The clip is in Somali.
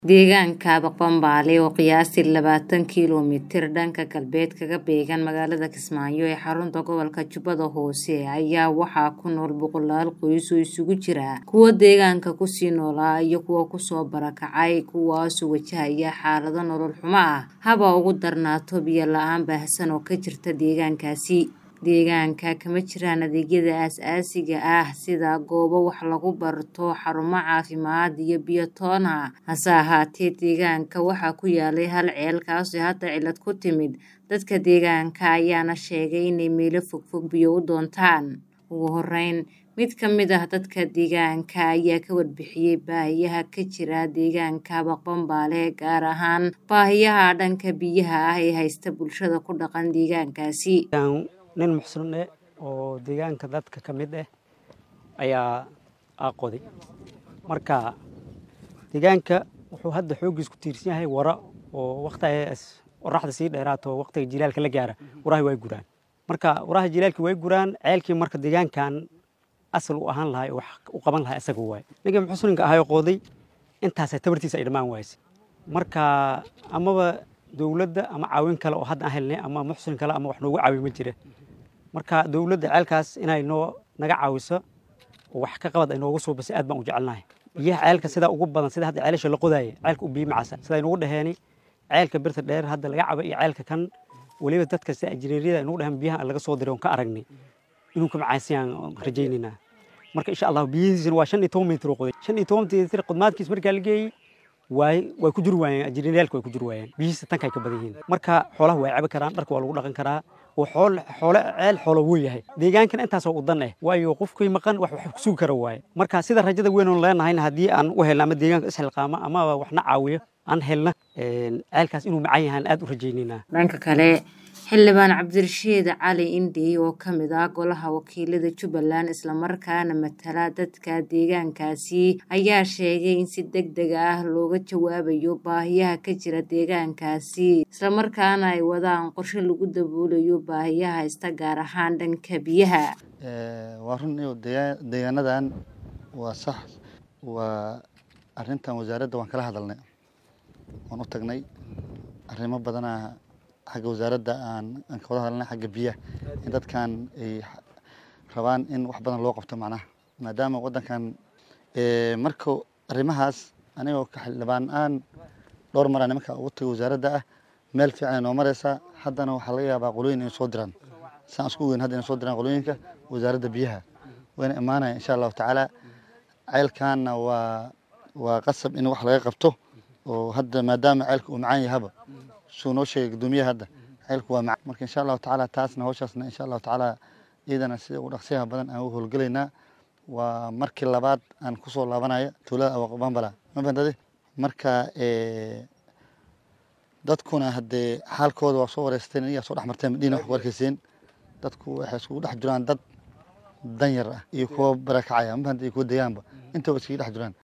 Deegaanka Baqbambaale oo qiyaastii labaatan kiiloomitir dhanka galbeed kaga beegan magaalada Kismaayo ee xarunta gobolka Jubbada Hoose ayaa waxaa ku nool boqolaal qoys oo isugu jira kuwa deegaanka kusii noolaa iyo kuwa kusoo barakacay kuwaasoo wajahaya xaalado nolol xumo ah haba ugu darnaato biyo la-aan baahsan oo ka jirta deegaankaasi deegaanka kama jiraan adeegyada aasaasiga ah sida goobo wax lagu barto xarumo caafimaad iyo biyo toon ah hase ahaatee deegaanka waxaa ku yaalay hal ceel kaasoo hadda cilad ku timid dadka deegaanka ayaana sheegay inay meelo fogfog biyo u doontaan ugu horeyn mid ka mid ah dadka deegaanka ayaa ka warbixiyey baahiyaha ka jira deegaanka Baqbambaale gaar ahaan baahiyaha dhanka biyaha ah ee haysta bulshada ku dhaqan deegaankaasi nin muxsin eh oo deegaanka dadka ka mid ah ayaa aqoday marka deegaanka wuxuu hadda xooggiis ku tiirsan yahay wara oo waqtigaas qoraxda sii dheeraato waqtiga jilaalka la gaara waraha way guraan marka waraha jilaalka way guraan ceelkii marka deegaankan asal u ahaan lahay wax u qaban lahay asaga waay ninka muxsinka ahaa qooday intaas tabartiisa ay dhammaan waayse marka amaba dowladda ama caawin kale oo hadda aan helnay ama muxsin kale ama wax noogu caawiyo ma jira marka dowladda ceelkaas inay noo naga caawiso oo wax ka qabad ay noogu suubisay aad baan u jecelnahay biyaha ceelka sida ugu badan sida hadda ceelasha la qodaayay ceelka u biyo macasa sida ay noogu dhaheenay ceelka birta dheer hadda laga cabo iyo ceelka kan weliba dadka sida ajiriiriyada ay noogu dhaheen biyaha laga soo diray oon ka aragnay inuu ka macaysiyaan rajaynaynaa marka insha allah biyihiisina waa shan iyo toban mitir oo qoday shan iyo toban mitir qodmaadkiis markaa la geeyey waay way ku jiri waayeen ajiriiryaalka way ku jiri waayeen biyihiisa tanka ay ka badan yihiin marka xoolaha way cabi karaan dharka waa lagu dhaqan karaa oo xool xoole ceel xoolo wuu yahay deegaankana intaasoo u dan eh waayo qofkii maqan wax wax kusugi kara waaye marka sida rajada weyn oon leenahayna haddii aan u helna ama deegaanka isxilqaama ama waxna caawiyo aan helna ceelkaas inuu macan yahaan aad u rajaynaynaa dhanka kale xildhibaan cabdirashiid cali indhey oo ka mid ah golaha wakiilada jubbaland islamarkaana matala dadka deegaankaasi ayaa sheegay in si deg deg ah looga jawaabayo baahiyaha ka jira deegaankaasi islamarkaana ay wadaan qorshe lagu daboolayo baahiyaha haysta gaar ahaan dhanka biyaha waa run iyo deegaanadan waa sax waa arintan wasaaradda waan kala hadalnay waan u tagnay arrimo badanaa xagga wasaaradda aan aan ka wada hadalnay xagga biyaha in dadkan ay rabaan in wax badan loo qabto macnaha maadaama waddankan marka arrimahaas anigoo ka xildhibaan aan dhowr maraa nimanka ugu tagay wasaaradda ah meel fiican ay noo mareysaa haddana waxaa laga yaabaa qolooyin inay soo diraan saan isku weyn hadda inay soo diraan qolooyinka wasaaradda biyaha wayna imaanaya insha allahu tacaala ceelkaanna waa waa qasab in wax laga qabto oo hadda maadaama ceelka uu macaan yahaba suu noo sheegay guddoomiyaha hadda ceelku waa macaan marka insha allahu tacaala taasna hawshaasna insha allahu tacaala iyadana sida ugu dhaqsiyaha badan aan u howlgelaynaa waa markii labaad aan kusoo laabanaya tuulada awaqbambala ma fahantade marka dadkuna haddee xaalkooda waa soo wareysteen iyaa soo dhex marteen madhiina wax ku arkayseen dadku waxay iskugu dhex jiraan dad danyar ah iyo kuwa barakacaya ma fahanta iyo kuwa deegaanba intaba iskaga dhex jiraan